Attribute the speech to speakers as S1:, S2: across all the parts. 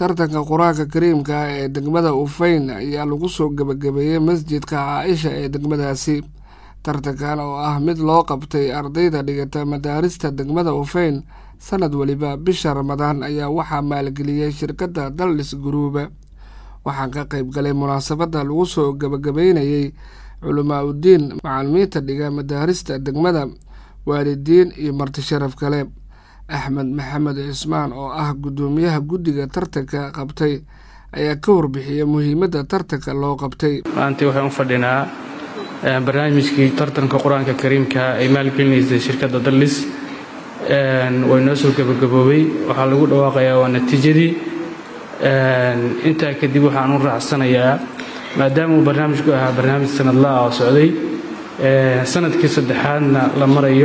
S1: tartanka qur-aanka kariimka ah ee degmada ufayn ayaa lagu soo gebagabeeyey masjidka caaisha ee degmadaasi tartankan oo ah mid loo qabtay ardayda dhigata madaarista degmada ufayn sanad weliba bisha ramadaan ayaa waxaa maalgeliyey shirkadda daldhis guruuba waxaan ka qayb galay munaasabadda lagu soo gebagabeynayey culamaa udiin macalimiinta dhiga madaarista degmada waalidiin iyo marti sharaf kale axmed maxamed cismaan oo ah guddoomiyaha guddiga tartanka qabtay ayaa ka warbixiyay muhiimadda tartanka loo qabtay
S2: maantii waxaan u fadhinaa barnaamijkii tartanka qur-aanka kariimka ay maalgelinaysay shirkadda dallis way noo soo gebagaboobay waxaa lagu dhawaaqayaa waa natiijadii intaa kadib waxaan u raacsanayaa maadaama uu barnaamijku ahaa barnaamij sanadlaah oo socday sanadkii saddexaadna la marayo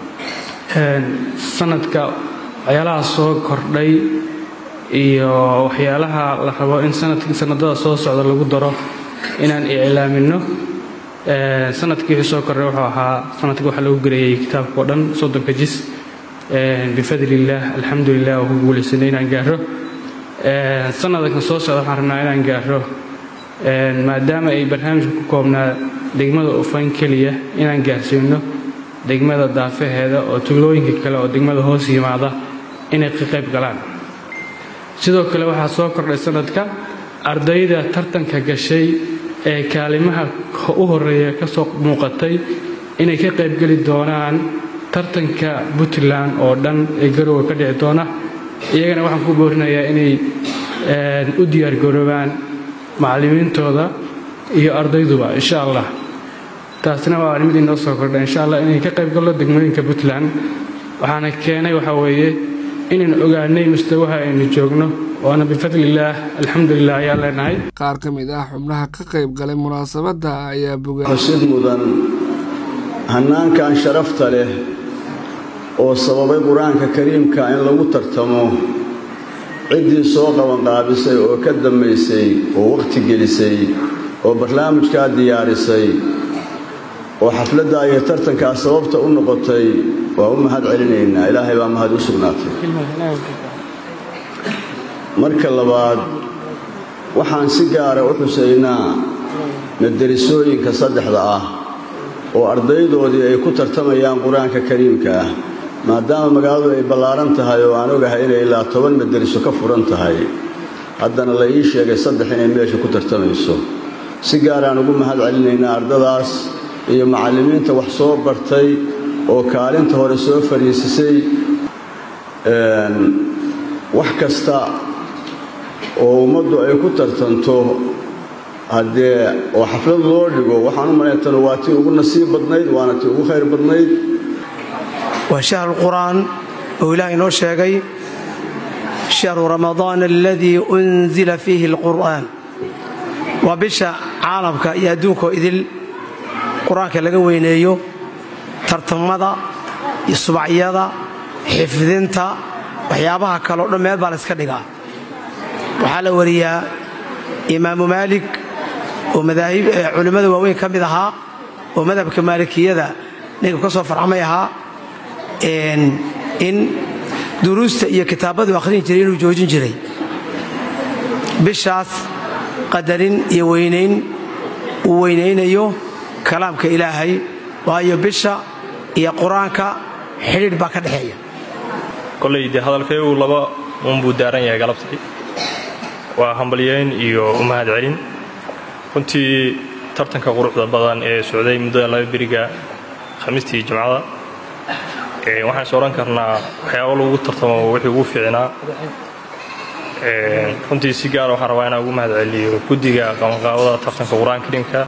S2: sanadka waxyaalaha soo kordhay iyo waxyaalaha la rabo in sanadada soo socda lagu daro inaan iclaamino sanadkii wixii soo kordhay wuxuu ahaa sanadkii waxaa lagu gareeyey kitaabka oo dhan soddonka jis bifadlillaah alxamdulilah oo ku guulaysanay inaan gaaro sanadkan soo socda waxaan rabnaa inaan gaaro maadaama ay barnaamijka ku koobnaa degmada ufayn keliya inaan gaarsiino degmada daafaheeda oo tuulooyinka kale oo degmada hoos yimaada inay ka qayb galaan sidoo kale waxaa soo kordhay sanadka ardayda tartanka gashay ee kaalimaha u horeeya ka soo muuqatay inay ka qaybgeli doonaan tartanka puntland oo dhan ee garowe ka dhici doona iyagana waxaan ku boorinayaa inay u diyaargaroobaan macallimiintooda iyo ardayduba insha allah taasina waa arrimid inoo soo kordha insha allah inay ka qayb gallo degmooyinka puntland waxaana keenay waxaa weeye inaynu ogaanay mustawaha aynu joogno waana bifadlillaah alxamdulilah ayaa leenahay
S1: qaar ka mid ah xubnaha ka qayb galay munaasabadda ayaa boga
S3: xusid mudan hannaankan sharafta leh oo sababay qur-aanka kariimka in lagu tartamo ciddii soo qabanqaabisay oo ka dambaysay oo wakhti gelisay oo barnaamijkaa diyaarisay oo xafladdaa iyo tartankaa sababta u noqotay waa u mahad celinaynaa ilaahay baa mahad u sugnaatay marka labaad waxaan si gaara u xusaynaa madarisooyinka saddexda ah oo ardaydoodii ay ku tartamayaan qur-aanka kariimka ah maadaama magaaladu ay ballaaran tahay oo aan ogahay inay ilaa toban madariso ka furan tahay haddana la ii sheegay saddex inay meesha ku tartamayso si gaaraan ugu mahad celinaynaa ardadaas iyo macallimiinta wax soo bartay oo kaalinta hore soo fadhiisisay wax kasta oo ummaddu ay ku tartanto haddee oo xaflad loo dhigo waxaan u malayntanu waa tii ugu nasiib badnayd waana tii ugu khayr badnayd
S4: waa shahru qur'aan oo ilaah inoo sheegay shahru ramadaan aladii unzila fiihi alqur'aan waa bisha caalamka iyo adduunkoo idil qur-aanka laga weyneeyo tartamada iyo subacyada xifdinta waxyaabaha kaleo dhan meel baa la yska dhigaa waxaa la wariyaa imaamu maalik oo madaahib culimmada waaweyn ka mid ahaa oo madhabka maalikiyada ninka ka soo farxamay ahaa in duruusta iyo kitaabadu akhrin jiray inuu joojin jiray bishaas qadarin iyo weynayn uu weynaynayo kalaamka ilaahay waayo bisha iyo qur-aanka xidhiidh baa ka dhexeeya
S5: koley dee hadalkaygu laba uunbuu daaran yahay galabtii waa hambalyeyn iyo u mahad celin runtii tartanka quruxda badan ee socday muddada laba beriga khamiistii jimcada waxaan is odhan karnaa waxyaaba lagu tartamo wixii ugu fiicnaa runtii si gaara waxaan rabaa inaan ugu mahad celiyo guddiga qabanqaabada tartanka qur-aanka kariimka